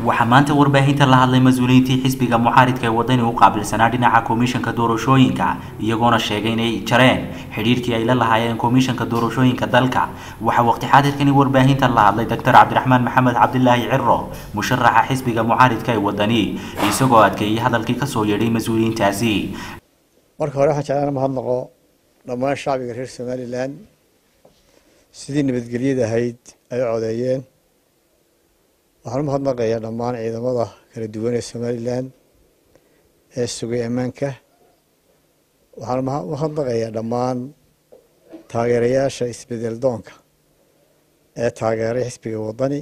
waxaa maanta warbaahinta la hadlay mas-uuliyiintii xisbiga mucaaridka ee wadani u qaabilsanaa dhinaca komishanka doorashooyinka iyagoona sheegay inay jareen xidhiirkii ay la lahaayeen komishanka doorashooyinka dalka waxaa waqti xaadirkani warbaahinta la hadlay doctor cabdiraxmaan maxamed cabdilaahi ciro musharaxa xisbiga mucaaridka ee wadani isagoo adkeeyey hadalkii kasoo yeedhay mas-uuliyiintaasi marka hore waxaan jeclaan mahadnaqo dhammaan shacbiga reer somalilan sidii nabadgelyada ahayd ay u codeeyeen waxaan u mahadnaqayaa dhammaan ciidamada kala duwan ee somalilan ee sugay ammaanka waxaan u mahadnaqayaa dhammaan taageerayaasha isbedel doonka ee taageeray xisbiga waddani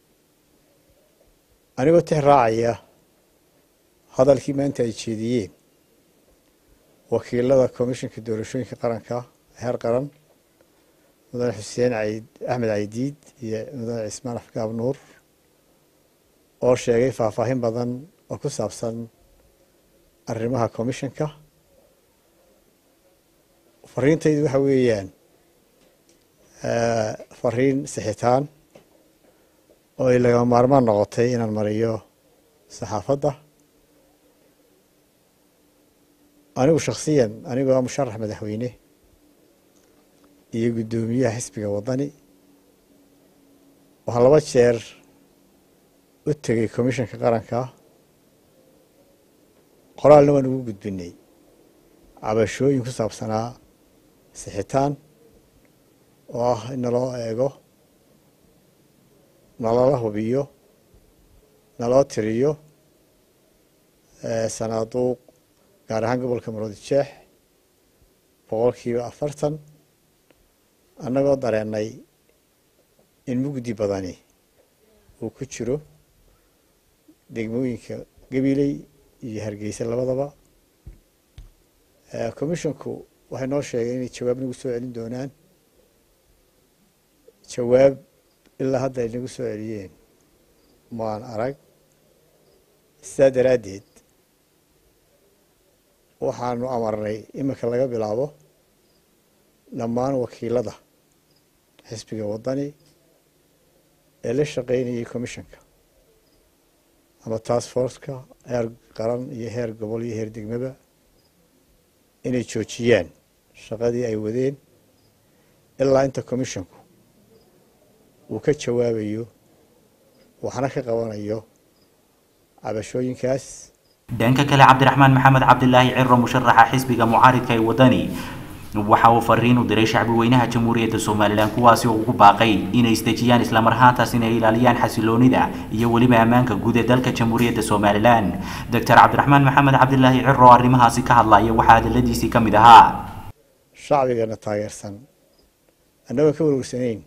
anigoo tix raacaya hadalkii maanta ay jeediyeen wakiilada komishanka doorashooyinka qaranka heer qaran mudane xuseen axmed caydiid iyo mudane cismaan afgaab nuur oo sheegay faahfaahin badan oo ku saabsan arrimaha commishanka fariintaydu waxa weeyaan fariin sixitaan oo ay lagama maarmaan noqotay inaan mariyo saxaafadda anigu shaksiyan anigoo ah musharax madaxweyne iyo guddoomiyaha xisbiga waddani waxaan laba jeer u tegay commishanka qaranka qoraalna waan ugu gudbinay cabashooyin ku saabsanaa sixitaan oo ah in naloo eego nalala hubiyo naloo tiriyo sanaaduuq gaar ahaan gobolka maroodi jeex boqolkiiba afartan annagoo dareennay in mugdi badani uu ku jiro degmooyinka gabiley iyo hargeysa labadaba commishanku waxay noo sheegeen inay jawaab nagu soo celin doonaan jawaab ilaa hadda ay nagu soo celiyeen maan arag sidaa daraaddeed waxaanu amarnay iminka laga bilaabo dhammaan wakiilada xisbiga waddani ee la shaqeynayay commishanka ama task forceka heer qaran iyo heer gobol iyo heer degmaba inay joojiyaan shaqadii ay wadeen ilaa inta commishanku uu ka jawaabayo waxna ka qabanayo cabashooyinkaas dhanka kale cabdiraxmaan maxamed cabdilaahi ciro musharaxa xisbiga mucaaridka ee waddani waxa uu fariin u diray shacbi weynaha jamhuuriyadda somalilan kuwaasi oo ugu baaqay inay isdejiyaan islamar ahaantaas inay ilaaliyaan xasiloonida iyo weliba ammaanka guud ee dalka jamhuuriyadda somalilan doctor cabdiraxmaan maxamed cabdilaahi ciro oo arrimahaasi ka hadlaya waxaa hadaladiisii ka mid ahaa shacbigana taageersan annagoon ka warwarsanayn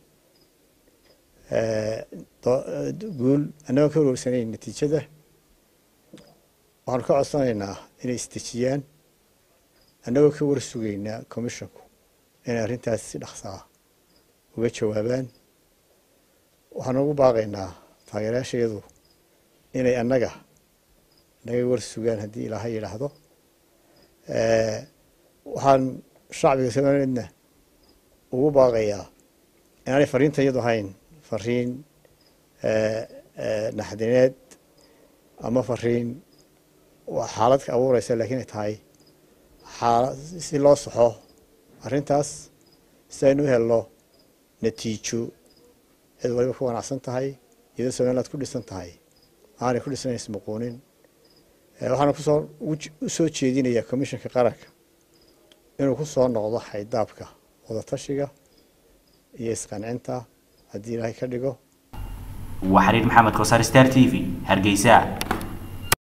guul annagoon ka warwarsanayn natiijada waxaanu ka codsanaynaa inay isdejiyaan annagoo ka war sugaynaa commishanku inay arrintaas si dhaqsaa uga jawaabaan waxaanu ugu baaqaynaa taageerayaashayadu inay annaga naga war sugaan haddii ilaahay yidhaahdo waxaan shacbiga somalileedna ugu baaqayaa inaanay fariintan iyadu ahayn fariin naxdineed ama fariin xaalad ka abuureysa lakiin ay tahay si loo saxo arrintaas si aynu u helno natiijo cid waliba ku wanacsan tahay iyadoo somaliland ku dhisan tahay aanay ku dhisanays muquunin waxaana kusoo usoo jeedinayaa commishanka qaranka inuu ku soo noqdo xaydaabka wadatashiga iyo isqancinta haddii ilaahay ka dhigo waa xariir maxamed kosaar star t v hargeysa